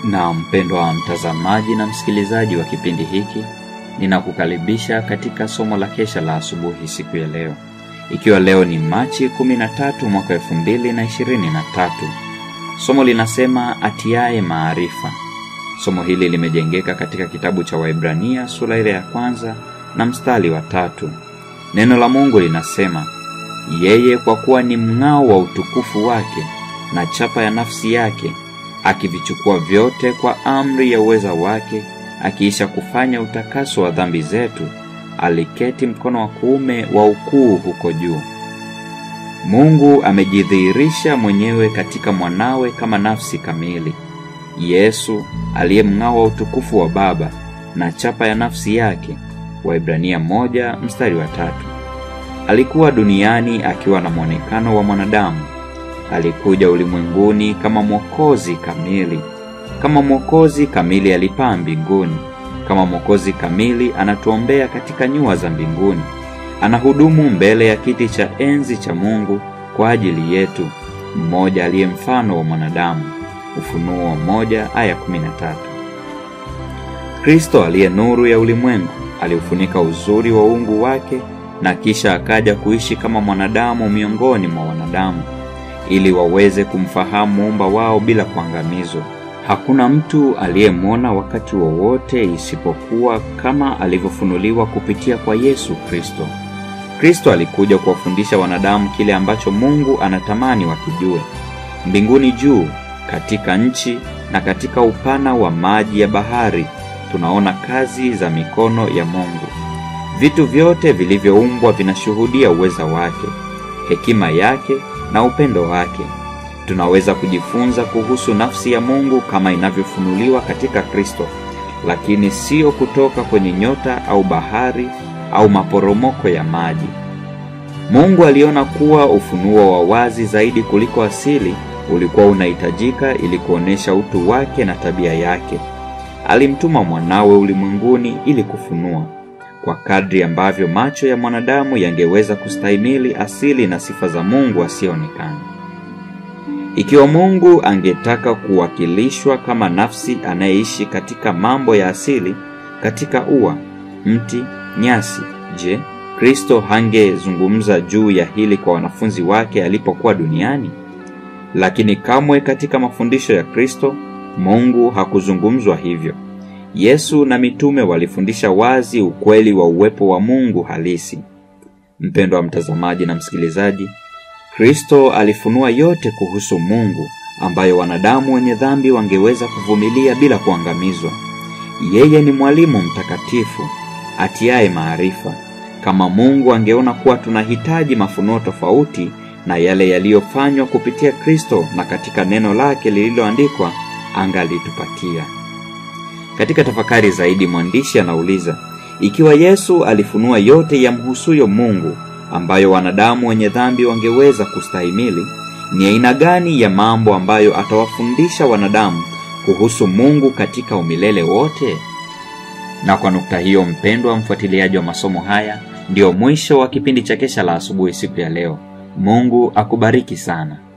Na mpendwa wa mtazamaji na msikilizaji wa kipindi hiki, ninakukaribisha katika somo la kesha la asubuhi siku ya leo, ikiwa leo ni Machi 13 mwaka 2023. Somo linasema atiaye maarifa. Somo hili limejengeka katika kitabu cha Waibrania sura ile ya kwanza na mstari wa tatu. Neno la Mungu linasema, yeye kwa kuwa ni mng'ao wa utukufu wake na chapa ya nafsi yake akivichukua vyote kwa amri ya uweza wake, akiisha kufanya utakaso wa dhambi zetu, aliketi mkono wa kuume wa ukuu huko juu. Mungu amejidhihirisha mwenyewe katika mwanawe kama nafsi kamili. Yesu aliye mng'ao wa utukufu wa Baba na chapa ya nafsi yake, Waibrania moja mstari wa tatu. Alikuwa duniani akiwa na mwonekano wa mwanadamu alikuja ulimwenguni kama mwokozi kamili. Kama mwokozi kamili alipaa mbinguni. Kama mwokozi kamili anatuombea katika nyua za mbinguni. Anahudumu mbele ya kiti cha enzi cha Mungu kwa ajili yetu, mmoja aliye mfano wa mwanadamu. Ufunuo moja aya kumi na tatu. Kristo aliye nuru ya ulimwengu aliufunika uzuri wa uungu wake na kisha akaja kuishi kama mwanadamu miongoni mwa wanadamu ili waweze kumfahamu muumba wao bila kuangamizwa. Hakuna mtu aliyemwona wakati wowote isipokuwa kama alivyofunuliwa kupitia kwa Yesu Kristo. Kristo alikuja kuwafundisha wanadamu kile ambacho Mungu anatamani wakijue. Mbinguni juu, katika nchi na katika upana wa maji ya bahari, tunaona kazi za mikono ya Mungu. Vitu vyote vilivyoumbwa vinashuhudia uweza wake, hekima yake na upendo wake. Tunaweza kujifunza kuhusu nafsi ya Mungu kama inavyofunuliwa katika Kristo, lakini siyo kutoka kwenye nyota au bahari au maporomoko ya maji. Mungu aliona kuwa ufunuo wa wazi zaidi kuliko asili ulikuwa unahitajika ili kuonesha utu wake na tabia yake. Alimtuma mwanawe ulimwenguni ili kufunua kwa kadri ambavyo macho ya mwanadamu yangeweza kustahimili asili na sifa za Mungu asiyeonekana. Ikiwa Mungu angetaka kuwakilishwa kama nafsi anayeishi katika mambo ya asili, katika ua, mti, nyasi, je, Kristo hangezungumza juu ya hili kwa wanafunzi wake alipokuwa duniani? Lakini kamwe katika mafundisho ya Kristo Mungu hakuzungumzwa hivyo. Yesu na mitume walifundisha wazi ukweli wa uwepo wa Mungu halisi. Mpendwa wa mtazamaji na msikilizaji, Kristo alifunua yote kuhusu Mungu ambayo wanadamu wenye dhambi wangeweza kuvumilia bila kuangamizwa. Yeye ni mwalimu mtakatifu atiaye maarifa. Kama Mungu angeona kuwa tunahitaji mafunuo tofauti na yale yaliyofanywa kupitia Kristo na katika neno lake lililoandikwa, angalitupatia. Katika tafakari zaidi, mwandishi anauliza ikiwa Yesu alifunua yote yamhusuyo Mungu ambayo wanadamu wenye dhambi wangeweza kustahimili, ni aina gani ya mambo ambayo atawafundisha wanadamu kuhusu Mungu katika umilele wote? Na kwa nukta hiyo, mpendwa mfuatiliaji wa masomo haya, ndiyo mwisho wa kipindi cha Kesha la Asubuhi siku ya leo. Mungu akubariki sana.